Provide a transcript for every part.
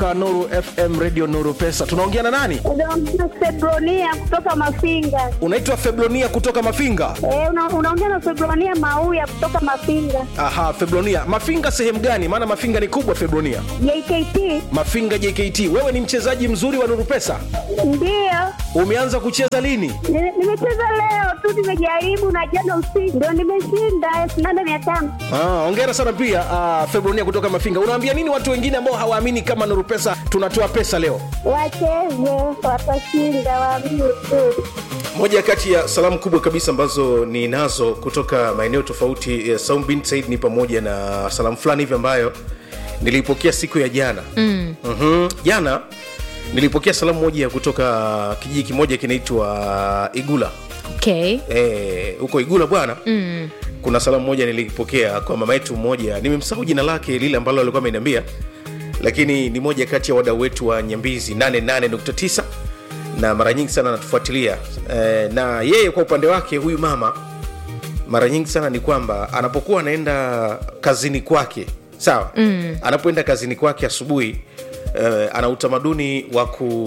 Nuru FM Radio Nuru Pesa. Tunaongea na nani? Unaongea Febronia kutoka Mafinga. Unaitwa Febronia kutoka Mafinga. Eh, una, unaongea na Febronia Mauya kutoka Mafinga. Aha, Febronia. Mafinga sehemu gani? Maana Mafinga ni kubwa Febronia. JKT Mafinga JKT. Wewe ni mchezaji mzuri wa Nuru Pesa. ndio Umeanza kucheza lini? Ni- nimecheza leo tu, nimejaribu na jana usiku ndio nimeshinda elfu nane mia tano. Ah, hongera sana pia ah, Febronia kutoka Mafinga. Unawaambia nini watu wengine ambao hawaamini kama Nuru Pesa tunatoa pesa leo? Wacheze, watashinda, waamini tu. moja kati ya salamu kubwa kabisa ambazo ninazo kutoka maeneo tofauti ya Saum bin Said ni pamoja na salamu fulani hivi ambayo nilipokea siku ya jana mm. mm jana nilipokea salamu moja kutoka kijiji kimoja kinaitwa igula okay. Eh, huko igula bwana mm. kuna salamu moja nilipokea kwa mama yetu mmoja nimemsahau jina lake lile ambalo alikuwa ameniambia lakini ni moja kati ya wadau wetu wa nyambizi 88.9 na mara nyingi sana anatufuatilia eh, na yeye kwa upande wake huyu mama mara nyingi sana ni kwamba anapokuwa anaenda kazini kwake sawa mm. anapoenda kazini kwake asubuhi uh, ana utamaduni wa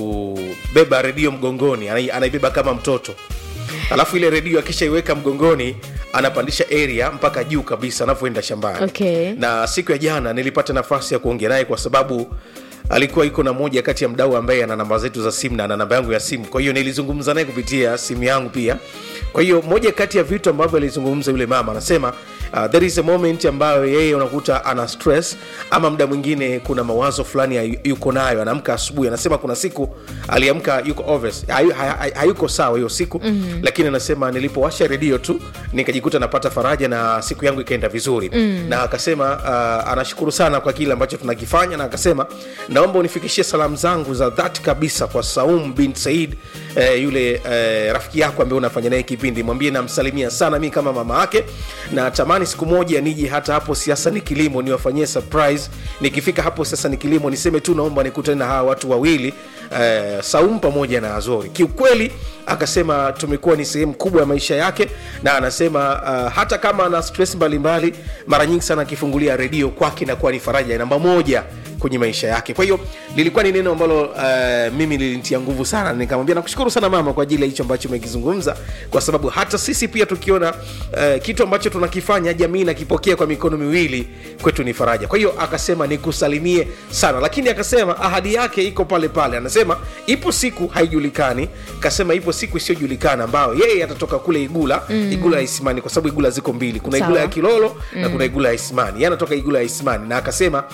kubeba redio mgongoni anai- anaibeba kama mtoto alafu ile redio akishaiweka mgongoni anapandisha area mpaka juu kabisa anavyoenda shambani Okay. na siku ya jana nilipata nafasi ya kuongea naye kwa sababu alikuwa iko na moja kati ya mdau ambaye ana namba zetu za simu na ana namba yangu ya simu kwa hiyo nilizungumza naye kupitia simu yangu pia kwa hiyo moja kati ya vitu ambavyo alizungumza yule mama anasema uh, there is a moment ambayo yeye unakuta ana stress ama muda mwingine kuna mawazo fulani hay- yuko nayo anaamka asubuhi anasema kuna siku aliamka yuko obvious, hayu, hay- hayuko sawa hiyo siku mm-hmm. lakini anasema nilipowasha redio tu nikajikuta napata faraja na siku yangu ikaenda vizuri mm. na akasema uh, anashukuru sana kwa kile ambacho tunakifanya na akasema naomba unifikishie salamu zangu za dhati kabisa kwa saum bin said eh, yule eh, rafiki yako ambaye unafanya naye kipindi mwambie namsalimia sana mi kama mama yake na tamani siku moja nije hata hapo siasa ni kilimo niwafanyie surprise nikifika hapo sasa ni kilimo niseme tu naomba nikutane na hawa watu wawili eh, saum pamoja na azori kiukweli akasema tumekuwa ni sehemu kubwa ya maisha yake na anasema uh, hata kama ana stress mbalimbali mara nyingi sana akifungulia redio kwake inakuwa ni faraja ya namba moja kwenye maisha yake kwa hiyo lilikuwa ni neno ambalo uh, mimi lilinitia nguvu sana nikamwambia nakushukuru sana mama kwa ajili ya hicho ambacho umekizungumza kwa sababu hata sisi pia tukiona uh, kitu ambacho tunakifanya jamii inakipokea kwa mikono miwili kwetu ni faraja kwa hiyo akasema nikusalimie sana lakini akasema ahadi yake iko pale pale anasema ipo siku haijulikani kasema ipo siku isiyojulikana ambayo yeye atatoka kule igula mm. igula ya isimani kwa sababu igula ziko mbili kuna igula Sawa. ya kilolo mm. na kuna igula ya isimani yeye anatoka igula ya isimani na akasema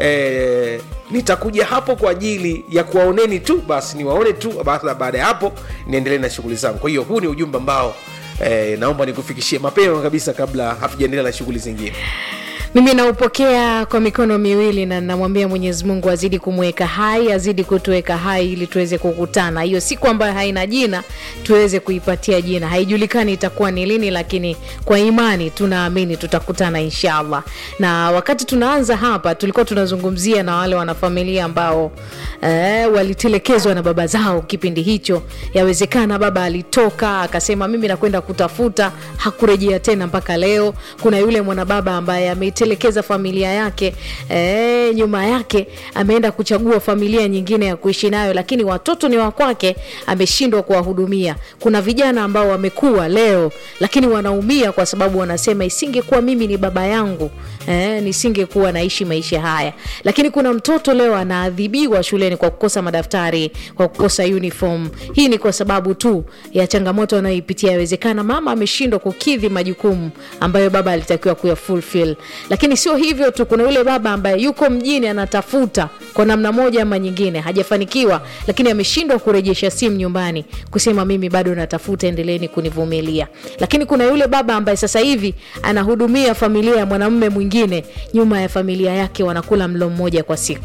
eh, nitakuja hapo kwa ajili ya kuwaoneni tu basi niwaone tu baada baada ya hapo niendelee na shughuli zangu kwa hiyo huu ni ujumbe ambao eh, naomba nikufikishie mapema kabisa kabla hatujaendelea na shughuli zingine mimi naupokea kwa mikono miwili na namwambia mwenyezi mungu azidi kumweka hai azidi kutuweka hai ili tuweze kukutana hiyo siku ambayo haina jina tuweze kuipatia jina haijulikani itakuwa ni lini lakini kwa imani tunaamini tutakutana inshallah na wakati tunaanza hapa tulikuwa tunazungumzia na wale wanafamilia ambao eh, walitelekezwa na baba zao kipindi hicho yawezekana baba alitoka akasema mimi nakwenda kutafuta hakurejea tena mpaka leo kuna yule mwanababa ambaye ameitelekeza familia yake e, nyuma yake ameenda kuchagua familia nyingine ya kuishi nayo lakini watoto ni wa kwake ameshindwa kuwahudumia kuna vijana ambao wamekuwa leo lakini wanaumia kwa sababu wanasema isingekuwa mimi ni baba yangu eh, nisingekuwa naishi maisha haya lakini kuna mtoto leo anaadhibiwa shuleni kwa kukosa madaftari kwa kukosa uniform hii ni kwa sababu tu ya changamoto anayoipitia yawezekana mama ameshindwa kukidhi majukumu ambayo baba alitakiwa kuya fulfill lakini sio hivyo tu kuna yule baba ambaye yuko mjini anatafuta kwa namna moja ama nyingine hajafanikiwa lakini ameshindwa kurejesha simu nyumbani kusema mimi bado natafuta endeleeni kunivumilia lakini kuna yule baba ambaye sasa hivi anahudumia familia ya mwanamume mwingine nyuma ya familia yake wanakula mlo mmoja kwa siku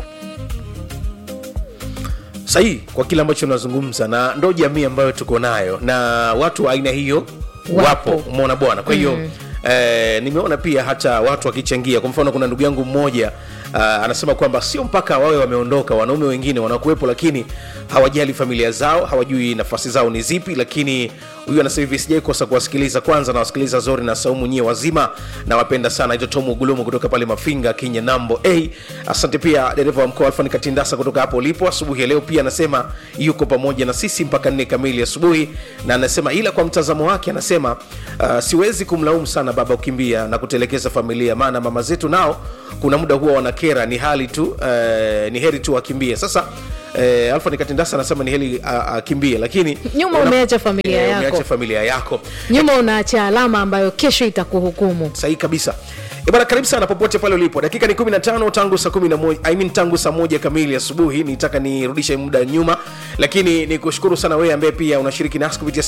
sahihi kwa kile ambacho unazungumza na ndo jamii ambayo tuko nayo na watu wa aina hiyo wapo, Wapo. umeona bwana kwa hiyo mm. Eh, nimeona pia hata watu wakichangia kwa mfano kuna ndugu yangu mmoja uh, anasema kwamba sio mpaka wawe wameondoka wanaume wengine wanakuwepo lakini hawajali familia zao hawajui nafasi zao ni zipi lakini huyu anasema hivi sijai kosa kuwasikiliza kwanza nawasikiliza zori na saumu nyie wazima nawapenda sana ito tomu gulumu kutoka pale mafinga kenya nambo a asante pia dereva wa mkoa alfani katindasa kutoka hapo ulipo asubuhi ya leo pia anasema yuko pamoja na sisi mpaka nne kamili asubuhi na anasema ila kwa mtazamo wake anasema uh, siwezi kumlaumu sana baba kukimbia na kutelekeza familia maana mama zetu nao kuna muda huwa wanakera ni hali tu uh, ni heri tu wakimbie sasa Eh, alfa nikatindasa anasema ni heli akimbie lakini Nyuma una- umeacha familia eh, yako. umeacha familia yako nyuma unaacha alama ambayo kesho itakuhukumu sahihi kabisa Eh, bwana karibu sana popote pale ulipo dakika ni 15 tangu saa 11 I mean tangu saa moja kamili asubuhi nitaka nirudishe muda nyuma lakini ni kushukuru sana wewe ambaye pia unashiriki nasi kupitia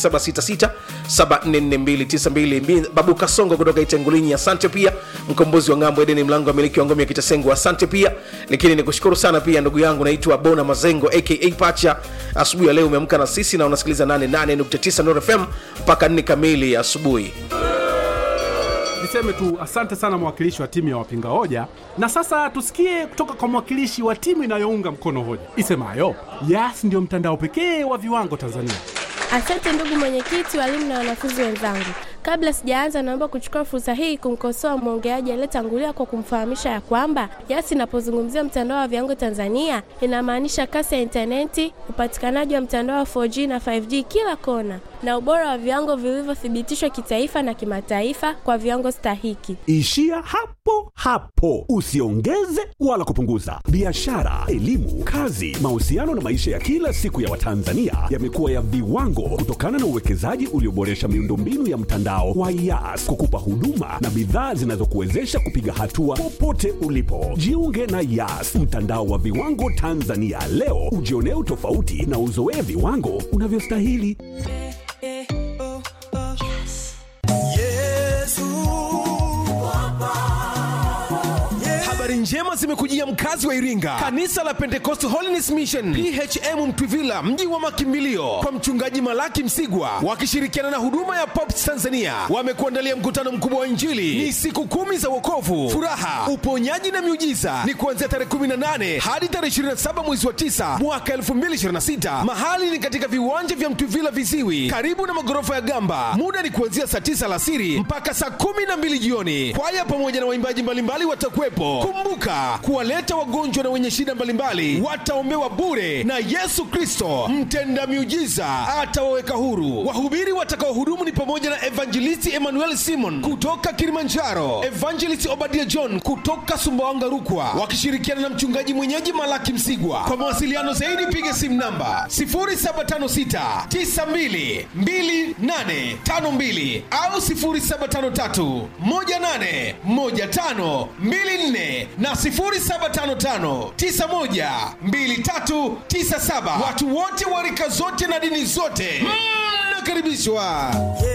0766744292 babu kasongo kutoka itengulinyi asante pia mkombozi wa ngambo edeni mlango wa miliki wa ngome ya kitasengo asante pia lakini nikushukuru sana pia ndugu yangu naitwa bona mazengo aka pacha asubuhi ya leo umeamka na sisi na unasikiliza 88.9 Nuru fm mpaka 4 kamili asubuhi niseme tu asante sana mwakilishi wa timu ya wapinga hoja na sasa tusikie kutoka kwa mwakilishi wa timu inayounga mkono hoja isemayo yas ndiyo mtandao pekee wa viwango tanzania Asante ndugu mwenyekiti, walimu na wanafunzi wenzangu. Kabla sijaanza, naomba kuchukua fursa hii kumkosoa mwongeaji aliyetangulia kwa kumfahamisha ya kwamba YAS inapozungumzia mtandao wa viwango Tanzania inamaanisha kasi ya intaneti, upatikanaji wa mtandao wa 4G na 5G kila kona, na ubora wa viwango vilivyothibitishwa kitaifa na kimataifa kwa viwango stahiki. Ishia hapo hapo, usiongeze wala kupunguza. Biashara, elimu, kazi, mahusiano na maisha ya kila siku ya Watanzania yamekuwa ya viwango kutokana na uwekezaji ulioboresha miundombinu ya mtandao wa YAS kukupa huduma na bidhaa zinazokuwezesha kupiga hatua popote ulipo. Jiunge na YAS, mtandao wa viwango Tanzania leo, ujionee utofauti na uzoee viwango unavyostahili. habari njema zimekujia mkazi wa iringa kanisa la pentecost holiness mission phm mtwivila mji wa makimbilio kwa mchungaji malaki msigwa wakishirikiana na huduma ya pops tanzania wamekuandalia mkutano mkubwa wa injili ni siku kumi za wokovu furaha uponyaji na miujiza ni kuanzia tarehe 18 hadi tarehe 27 mwezi wa 9 mwaka 2026 mahali ni katika viwanja vya mtwivila viziwi karibu na magorofa ya gamba muda ni kuanzia saa 9 alasiri mpaka saa 12 jioni kwaya pamoja na waimbaji mbalimbali watakuwepo kumbuka kuwaleta wagonjwa na wenye shida mbalimbali wataombewa bure na yesu kristo mtenda miujiza atawaweka huru wahubiri watakaohudumu ni pamoja na evangelisti emmanuel simon kutoka kilimanjaro evangelist obadia john kutoka sumbawanga rukwa wakishirikiana na mchungaji mwenyeji malaki msigwa kwa mawasiliano zaidi piga simu namba 0756 92 2852 au 0753 18 15 24 na 0755 91 2397. Watu wote wa rika zote na dini zote mnakaribishwa.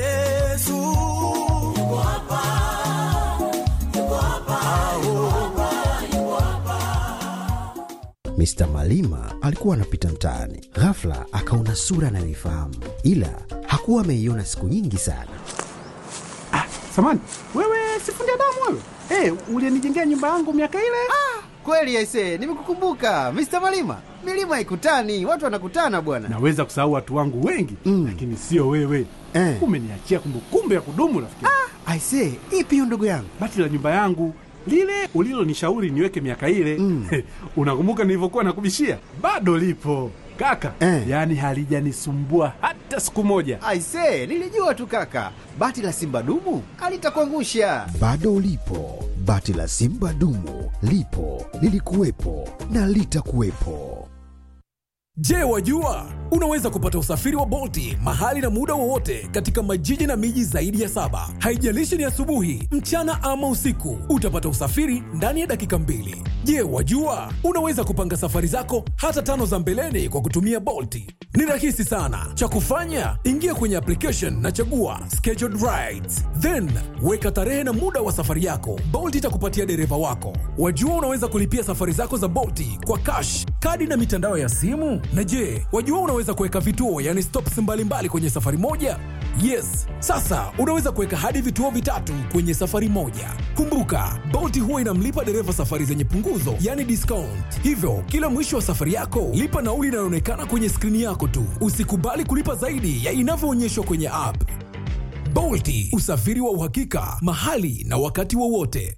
Mr. Malima alikuwa anapita mtaani, ghafla akaona sura anayoifahamu, ila hakuwa ameiona siku nyingi sana. samani wewe sifundi damu wewe hey, ulienijengea nyumba yangu miaka ile Kweli aise, nimekukumbuka Mr. Malima. Milima haikutani, watu wanakutana bwana. naweza kusahau watu wangu wengi Mm. lakini sio wewe Eh. umeniachia kumbukumbu ya kudumu rafiki Aise, ipi hiyo ndugu yangu? bati la nyumba yangu lile ulilonishauri niweke miaka ile Mm. unakumbuka nilivyokuwa nakubishia bado lipo kaka Eh. yaani halijanisumbua hata siku moja Aise, nilijua tu kaka, bati la simba dumu alitakuangusha. Bado ulipo, bati la simba dumu lipo, lilikuwepo na litakuwepo. Je, wajua unaweza kupata usafiri wa Bolti mahali na muda wowote katika majiji na miji zaidi ya saba. Haijalishi ni asubuhi, mchana ama usiku, utapata usafiri ndani ya dakika mbili. Je, wajua unaweza kupanga safari zako hata tano za mbeleni kwa kutumia Bolti? Ni rahisi sana. Cha kufanya, ingia kwenye application na chagua scheduled rides, then weka tarehe na muda wa safari yako. Bolt itakupatia dereva wako. Wajua unaweza kulipia safari zako za Bolti kwa cash, kadi na mitandao ya simu. Na je, wajua unaweza kuweka vituo, yani stops mbalimbali kwenye safari moja? yes sasa unaweza kuweka hadi vituo vitatu kwenye safari moja kumbuka bolti huwa inamlipa dereva safari zenye punguzo yani discount hivyo kila mwisho wa safari yako lipa nauli inayoonekana kwenye skrini yako tu usikubali kulipa zaidi ya inavyoonyeshwa kwenye app bolti usafiri wa uhakika mahali na wakati wowote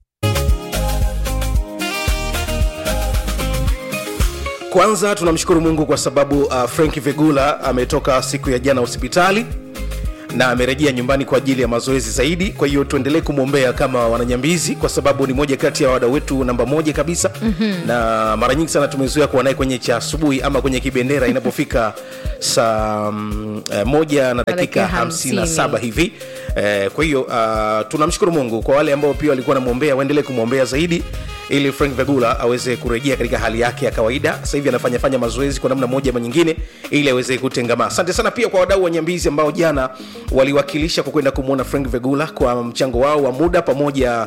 kwanza tunamshukuru mungu kwa sababu uh, frank vegula ametoka siku ya jana hospitali na amerejea nyumbani kwa ajili ya mazoezi zaidi kwa hiyo tuendelee kumwombea kama wananyambizi kwa sababu ni moja kati ya wadau wetu namba moja kabisa mm-hmm. na mara nyingi sana tumezoea kuwa naye kwenye cha asubuhi ama kwenye kibendera inapofika saa mm, eh, moja na dakika Dakika hamsini na hamsini. saba hivi eh, kwa hiyo uh, tunamshukuru mungu kwa wale ambao pia walikuwa namwombea waendelee kumwombea zaidi ili frank vegula aweze kurejea katika hali yake ya kawaida sasa hivi anafanyafanya mazoezi kwa namna moja ama nyingine ili aweze kutengamaa asante sana pia kwa wadau wa nyambizi ambao jana waliwakilisha kwa kwenda kumwona frank vegula kwa mchango wao wa muda pamoja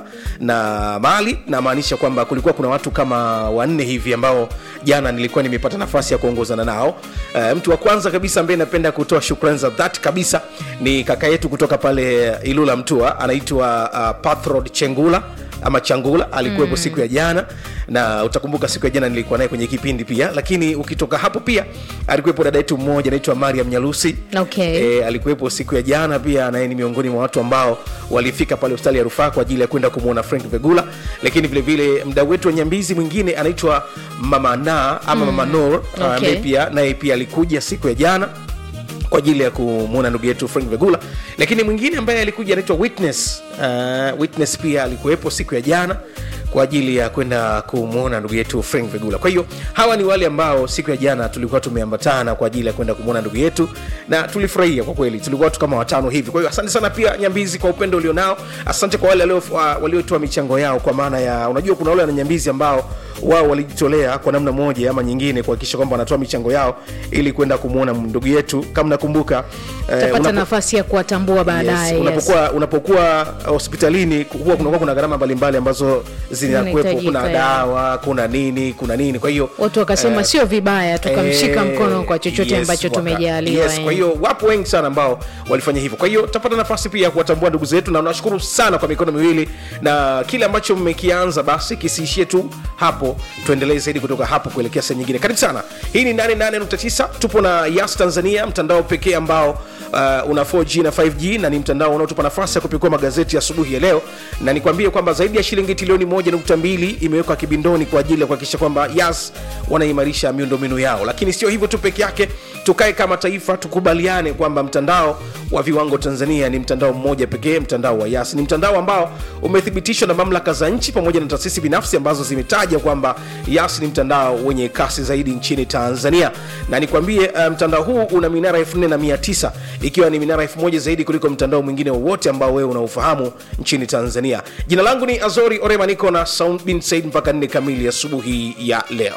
na mali namaanisha kwamba kulikuwa kuna watu kama wanne hivi ambao jana nilikuwa nimepata nafasi ya kuongozana nao uh, mtu wa kwanza kabisa ambaye napenda kutoa shukrani za dhati kabisa ni kaka yetu kutoka pale ilula mtua anaitwa uh, pathrod chengula ama changula alikuwepo mm. siku ya jana na utakumbuka siku ya jana nilikuwa naye kwenye kipindi pia lakini ukitoka hapo pia alikuwepo dada yetu mmoja anaitwa mariam nyalusi Okay. e, alikuwepo siku ya jana pia naye ni miongoni mwa watu ambao walifika pale hospitali ya rufaa kwa ajili ya kwenda kumwona frank vegula lakini vile vile mdau wetu wa nyambizi mwingine anaitwa mama na ama mm. mama nor Okay. ambaye pia naye pia alikuja siku ya jana kwa ajili ya kumwona ndugu yetu frank vegula lakini mwingine ambaye alikuja anaitwa witness uh, witness pia alikuwepo siku ya jana kwa ajili ya kwenda kumwona ndugu yetu frank vegula kwa hiyo hawa ni wale ambao siku ya jana tulikuwa tumeambatana kwa ajili ya kwenda kumwona ndugu yetu na tulifurahia kwa kweli tulikuwa watu kama watano hivi kwa hiyo asante sana pia nyambizi kwa upendo ulionao asante kwa wale walio- wa- waliotoa michango yao kwa maana ya unajua kuna wale wananyambizi ambao wao walijitolea kwa namna moja ama nyingine kuhakikisha kwamba wanatoa michango yao ili kwenda kumwona ndugu yetu kama nakumbuka eh, utapata unapo- nafasi ya kuwatambua baadaye Yes, yes, unapokuwa unapokuwa hospitalini huwa kunakuwa kuna gharama mbalimbali ambazo zinakuwepo Zinahitajika, kuna ya. dawa kuna nini kuna nini kwa hiyo watu wakasema eh, sio vibaya tukamshika Eh, mkono kwa chochote yes, ambacho waka- tumejaliwa yes, eh. kwa hiyo wapo wengi sana ambao walifanya hivyo kwa hiyo tutapata nafasi pia ya kuwatambua ndugu zetu na nashukuru sana kwa mikono miwili na kile ambacho mmekianza basi kisiishie tu hapo tuendelee zaidi kutoka hapo kuelekea sehemu nyingine karibu sana hii ni 88.9 tupo na yas tanzania mtandao pekee ambao uh, una 4g na 5g na ni mtandao unaotupa nafasi ya kupekua magazeti ya asubuhi ya leo na nikwambie kwamba zaidi ya shilingi trilioni 1.2 imewekwa kibindoni kwa ajili ya kuhakikisha kwamba yas wanaimarisha miundombinu yao lakini sio hivyo tu peke yake tukae kama taifa tukubaliane kwamba mtandao wa viwango tanzania ni mtandao mmoja pekee mtandao wa yas ni mtandao ambao umethibitishwa na mamlaka za nchi pamoja na taasisi binafsi ambazo zimetaja kwamba yas ni mtandao wenye kasi zaidi nchini tanzania na nikwambie uh, mtandao huu una minara 4900 ikiwa ni minara 1000 zaidi kuliko mtandao mwingine wowote ambao wewe unaufahamu nchini tanzania jina langu ni azori orema niko na sound bin said mpaka 4 kamili asubuhi ya leo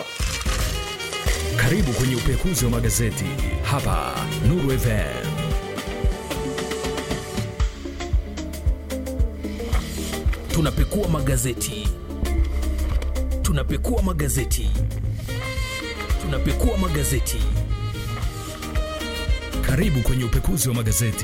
Karibu kwenye upekuzi wa magazeti hapa Nuru FM. tunapekua magazeti tunapekua magazeti tunapekua magazeti Karibu kwenye upekuzi wa magazeti.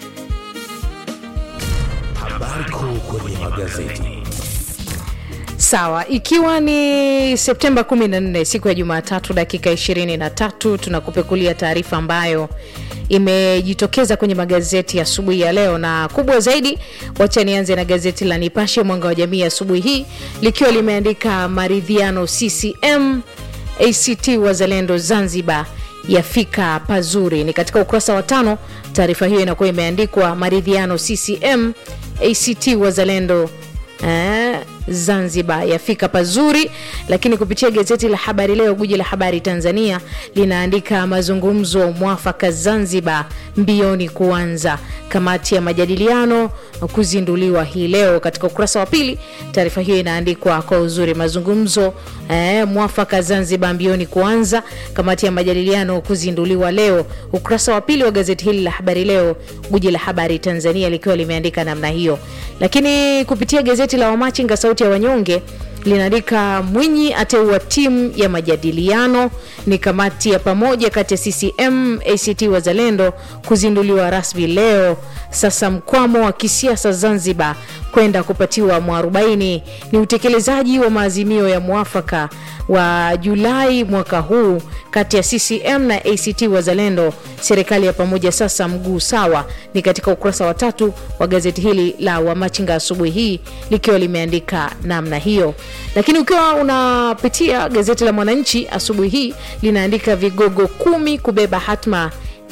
habari kuu kwenye magazeti sawa ikiwa ni septemba 14 siku ya jumatatu dakika 23 tunakupekulia taarifa ambayo imejitokeza kwenye magazeti ya asubuhi ya leo na kubwa zaidi wacha nianze na gazeti la nipashe mwanga wa jamii asubuhi hii likiwa limeandika maridhiano ccm act wazalendo zanzibar yafika pazuri ni katika ukurasa wa tano taarifa hiyo inakuwa imeandikwa maridhiano ccm act wazalendo eh, zanzibar yafika pazuri lakini kupitia gazeti la habari leo guji la habari tanzania linaandika mazungumzo mwafaka zanzibar mbioni kuanza kamati ya majadiliano kuzinduliwa hii leo katika ukurasa wa pili taarifa hiyo inaandikwa kwa uzuri mazungumzo eh, mwafaka zanzibar mbioni kuanza kamati ya majadiliano kuzinduliwa leo ukurasa wa pili wa gazeti hili la habari leo guji la habari tanzania likiwa limeandika namna hiyo lakini kupitia gazeti la wamachinga sauti ya wanyonge linaandika Mwinyi ateua timu ya majadiliano. Ni kamati ya pamoja kati ya CCM ACT Wazalendo kuzinduliwa rasmi leo. Sasa mkwamo wa kisiasa Zanzibar kwenda kupatiwa mwarobaini ni utekelezaji wa maazimio ya mwafaka wa Julai mwaka huu kati ya CCM na ACT Wazalendo. Serikali ya pamoja sasa mguu sawa, ni katika ukurasa wa tatu wa gazeti hili la Wamachinga asubuhi hii likiwa limeandika namna hiyo. Lakini ukiwa unapitia gazeti la Mwananchi asubuhi hii linaandika vigogo kumi kubeba hatma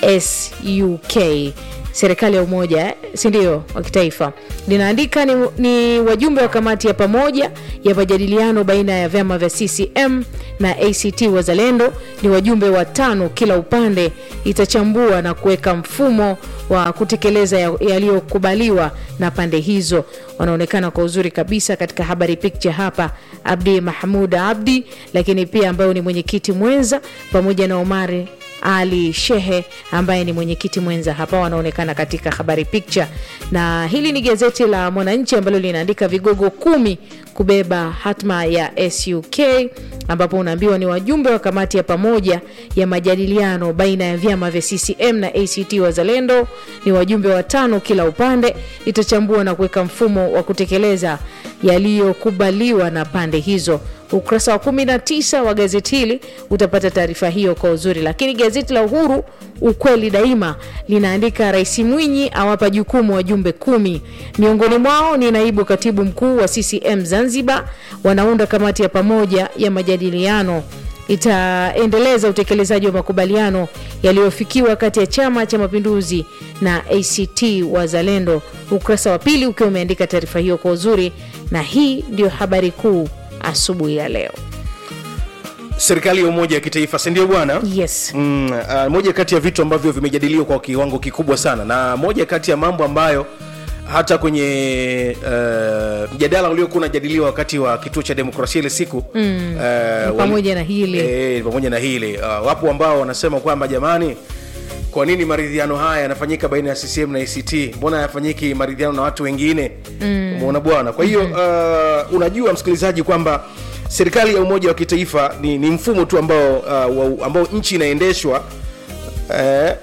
SUK serikali ya umoja si ndio wa kitaifa linaandika ni, ni wajumbe wa kamati ya pamoja ya majadiliano baina ya vyama vya CCM na ACT Wazalendo. Ni wajumbe watano kila upande, itachambua na kuweka mfumo wa kutekeleza ya- yaliyokubaliwa na pande hizo. Wanaonekana kwa uzuri kabisa katika habari picture hapa, Abdi Mahmud Abdi, lakini pia ambayo ni mwenyekiti mwenza pamoja na Omari ali Shehe ambaye ni mwenyekiti mwenza hapa wanaonekana katika habari picture, na hili ni gazeti la Mwananchi ambalo linaandika vigogo kumi kubeba hatma ya SUK, ambapo unaambiwa ni wajumbe wa kamati ya pamoja ya majadiliano baina ya vyama vya CCM na ACT Wazalendo. Ni wajumbe watano kila upande, itachambua na kuweka mfumo wa kutekeleza yaliyokubaliwa na pande hizo ukurasa wa 19 wa gazeti hili utapata taarifa hiyo kwa uzuri lakini gazeti la uhuru ukweli daima linaandika rais mwinyi awapa jukumu wajumbe kumi miongoni mwao ni naibu katibu mkuu wa ccm zanzibar wanaunda kamati ya pamoja ya majadiliano itaendeleza utekelezaji wa makubaliano yaliyofikiwa kati ya chama cha mapinduzi na act wazalendo ukurasa wa pili ukiwa umeandika taarifa hiyo kwa uzuri na hii ndio habari kuu asubuhi ya leo serikali ya umoja wa kitaifa sindio bwana yes mm, uh, moja kati ya vitu ambavyo vimejadiliwa kwa kiwango kikubwa sana na moja kati ya mambo ambayo hata kwenye uh, mjadala uliokuwa unajadiliwa wakati wa kituo cha demokrasia ile siku Mm. uh, pamoja na hili e, pamoja na hili uh, wapo ambao wanasema kwamba jamani kwa nini maridhiano haya yanafanyika baina ya ccm na act mbona hayafanyiki maridhiano na watu wengine Mm. umeona bwana kwa hiyo uh, unajua msikilizaji kwamba serikali ya umoja wa kitaifa ni, ni mfumo tu ambao, uh, wa, ambao nchi inaendeshwa eh,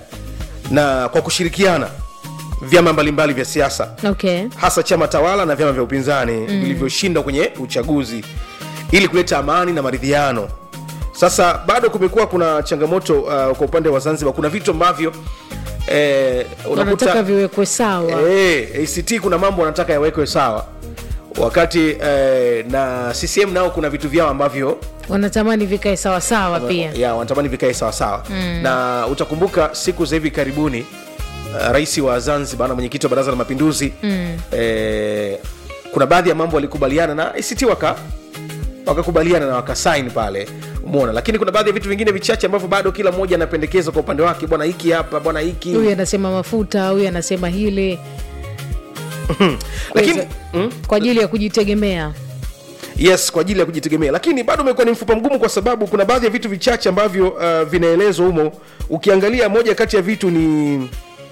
na kwa kushirikiana vyama mbalimbali vya siasa okay hasa chama tawala na vyama vya upinzani Mm. vilivyoshindwa kwenye uchaguzi ili kuleta amani na maridhiano sasa bado kumekuwa kuna changamoto uh, kwa upande wa zanzibar kuna vitu ambavyo eh, wanataka viwekwe sawa eh, act kuna mambo wanataka yawekwe sawa wakati eh, na ccm nao kuna vitu vyao ambavyo wanatamani vikae sawasawa pia ya wanatamani vikae sawasawa Mm. na utakumbuka siku za hivi karibuni uh, rais wa zanzibar na mwenyekiti wa baraza la mapinduzi Mm. eh, kuna baadhi ya mambo walikubaliana na act waka wakakubaliana na wakasain pale umeona lakini kuna baadhi ya vitu vingine vichache ambavyo bado kila mmoja anapendekeza kwa upande wake bwana hiki hapa bwana hiki huyu anasema mafuta huyu anasema hili lakini kwa ajili ya kujitegemea yes kwa ajili ya kujitegemea lakini bado umekuwa ni mfupa mgumu kwa sababu kuna baadhi ya vitu vichache ambavyo uh, vinaelezwa humo ukiangalia moja kati ya vitu ni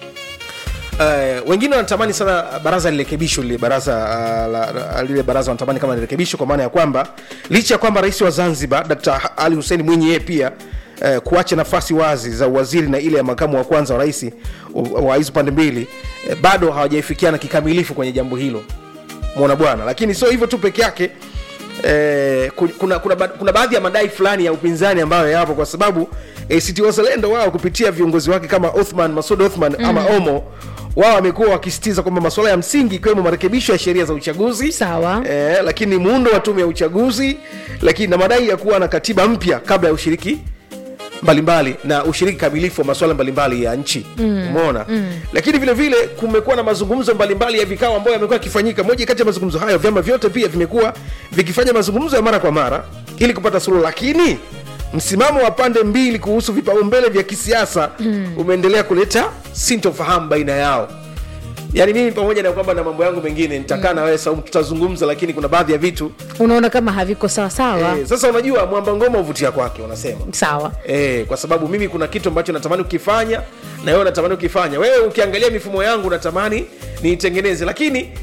Uh, wengine wanatamani sana baraza lirekebishwe lile baraza uh, la, la, lile baraza wanatamani kama lirekebishwe kwa maana ya kwamba licha ya kwamba rais wa zanzibar dkt ali hussein mwinyi yeye pia uh, kuacha nafasi wazi za uwaziri na ile ya makamu wa kwanza wa rais wa hizo pande mbili uh, bado hawajaifikiana kikamilifu kwenye jambo hilo mona bwana lakini sio hivyo tu peke yake eh, ku- kuna, kuna, ba- kuna baadhi ya madai fulani ya upinzani ambayo yapo kwa sababu act wazalendo wao kupitia viongozi wake kama othman masud othman mm. ama omo wao wamekuwa wakisitiza kwamba masuala ya msingi ikiwemo marekebisho ya sheria za uchaguzi sawa eh, lakini muundo wa tume ya uchaguzi lakini na madai ya kuwa na katiba mpya kabla ya ushiriki mbalimbali na ushiriki kamilifu wa masuala mbalimbali ya nchi Mm. umeona Mm. lakini vile vile kumekuwa na mazungumzo mbalimbali ya vikao ambayo yamekuwa yakifanyika moja kati ya mazungumzo hayo vyama vyote pia vimekuwa vikifanya mazungumzo ya mara kwa mara ili kupata suluhu lakini msimamo wa pande mbili kuhusu vipaumbele vya kisiasa Mm. umeendelea kuleta sintofahamu baina yao yaani mimi pamoja na kwamba na mambo yangu mengine nitakaa na wewe Saumu, tutazungumza lakini kuna baadhi ya vitu unaona kama haviko sawasawa eh, sasa unajua mwamba ngoma huvutia kwake wanasema sawa Eh, kwa sababu mimi kuna kitu ambacho natamani ukifanya na wewe unatamani ukifanya wewe ukiangalia mifumo yangu unatamani niitengeneze lakini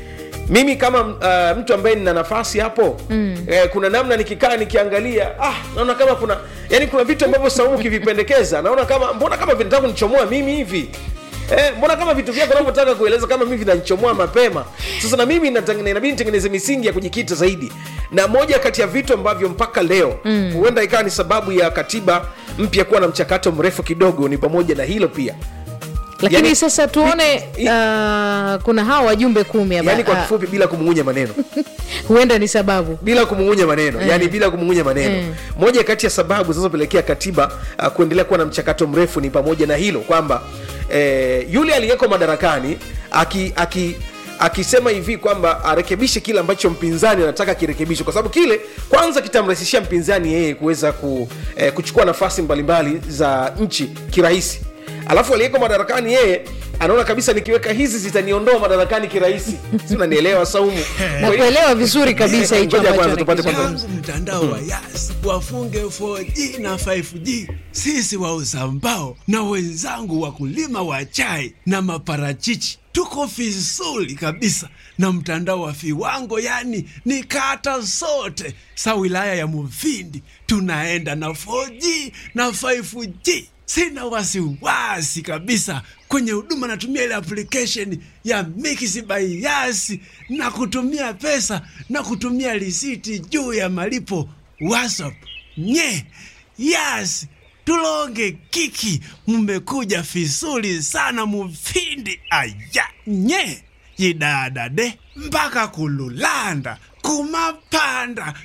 mimi kama uh, mtu ambaye nina nafasi hapo mm. eh, kuna namna nikikaa nikiangalia ah, naona kama kuna yani kuna vitu ambavyo saumu ukivipendekeza naona kama mbona kama vinataka kunichomoa mimi hivi Eh, mbona kama vitu vyako unavyotaka kueleza kama mimi vinanichomoa mapema sasa na mimi natang- inabidi nitengeneze misingi ya kujikita zaidi na moja kati ya vitu ambavyo mpaka leo Mm. huenda ikawa ni sababu ya katiba mpya kuwa na mchakato mrefu kidogo ni pamoja na hilo pia lakini Yani- sasa tuone uh, kuna hawa wajumbe kumi hapa. yani kwa Ah, kifupi bila kumung'unya maneno huenda ni sababu bila kumung'unya maneno Mm. yani bila kumung'unya maneno Mm. moja kati ya sababu zinazopelekea katiba uh, kuendelea kuwa na mchakato mrefu ni pamoja na hilo kwamba eh, yule aliyeko madarakani aki, aki akisema hivi kwamba arekebishe kile ambacho mpinzani anataka kirekebishwe kwa sababu kile kwanza kitamrahisishia mpinzani yeye kuweza ku, eh, kuchukua nafasi mbalimbali za nchi kirahisi alafu aliyeko madarakani yeye anaona kabisa nikiweka hizi zitaniondoa madarakani kirahisi si unanielewa saumu na kuelewa vizuri kabisa hicho Ngoja ambacho kwanza tupate anakizungumza. kwanza mtandao wa yas wafunge 4G na 5G. Sisi wauza mbao na wenzangu wakulima wa chai na maparachichi tuko vizuri kabisa na mtandao wa viwango, yani ni kata zote sa wilaya ya Mufindi tunaenda na 4G na 5G. Sina wasiwasi kabisa kwenye huduma, natumia ile application ya Mix by Yas na kutumia pesa na kutumia risiti juu ya malipo WhatsApp. Nye Yas tulonge kiki, mmekuja vizuri sana Mufindi aya nye yidadade mpaka kululanda kumapanda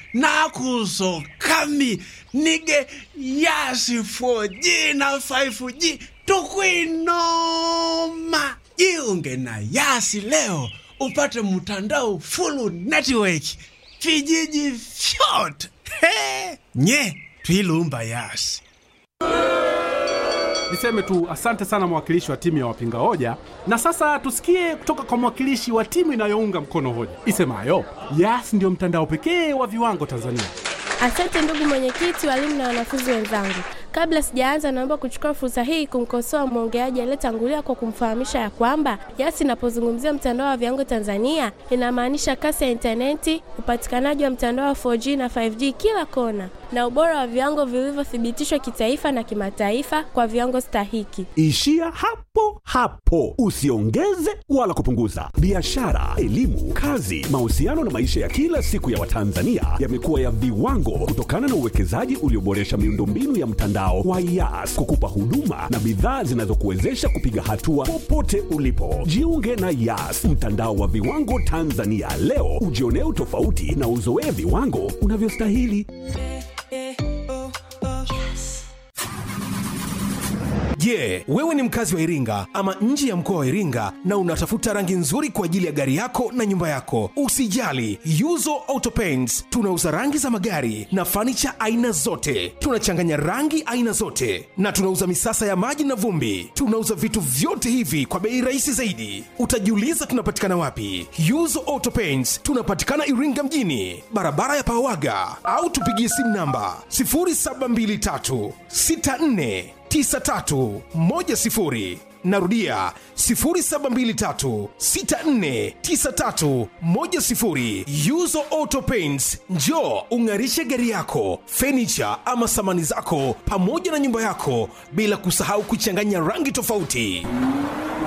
nakusokami nige yasi 4G na 5G tukwinoma jiunge na yasi leo upate mtandao full network vijiji vyote He! nye twilumba yasi niseme tu asante sana mwakilishi wa timu ya wapinga hoja na sasa tusikie kutoka kwa mwakilishi wa timu inayounga mkono hoja isemayo yas ndio mtandao pekee wa viwango tanzania Asante ndugu mwenyekiti, walimu na wanafunzi wenzangu. Kabla sijaanza, naomba kuchukua fursa hii kumkosoa mwongeaji aliyetangulia kwa kumfahamisha ya kwamba YAS inapozungumzia mtandao wa viwango Tanzania inamaanisha kasi ya intaneti, upatikanaji wa mtandao wa 4G na 5G kila kona, na ubora wa viwango vilivyothibitishwa kitaifa na kimataifa kwa viwango stahiki. Ishia hapo hapo, usiongeze wala kupunguza. Biashara, elimu, kazi, mahusiano na maisha ya kila siku ya Watanzania yamekuwa ya viwango kutokana na uwekezaji ulioboresha miundombinu ya mtandao wa YAS kukupa huduma na bidhaa zinazokuwezesha kupiga hatua popote ulipo. Jiunge na YAS, mtandao wa viwango Tanzania leo, ujionee utofauti na uzoee viwango unavyostahili. Je, wewe ni mkazi wa Iringa ama nje ya mkoa wa Iringa na unatafuta rangi nzuri kwa ajili ya gari yako na nyumba yako? Usijali, Yuzo Auto Paints tunauza rangi za magari na fanicha aina zote. Tunachanganya rangi aina zote na tunauza misasa ya maji na vumbi. Tunauza vitu vyote hivi kwa bei rahisi zaidi. Utajiuliza tunapatikana wapi? Yuzo Auto Paints tunapatikana Iringa mjini, barabara ya Pawaga, au tupigie simu namba 0723 64 9310 narudia 0723649310 yuzo auto paints njo ung'arishe gari yako fenicha ama samani zako pamoja na nyumba yako bila kusahau kuchanganya rangi tofauti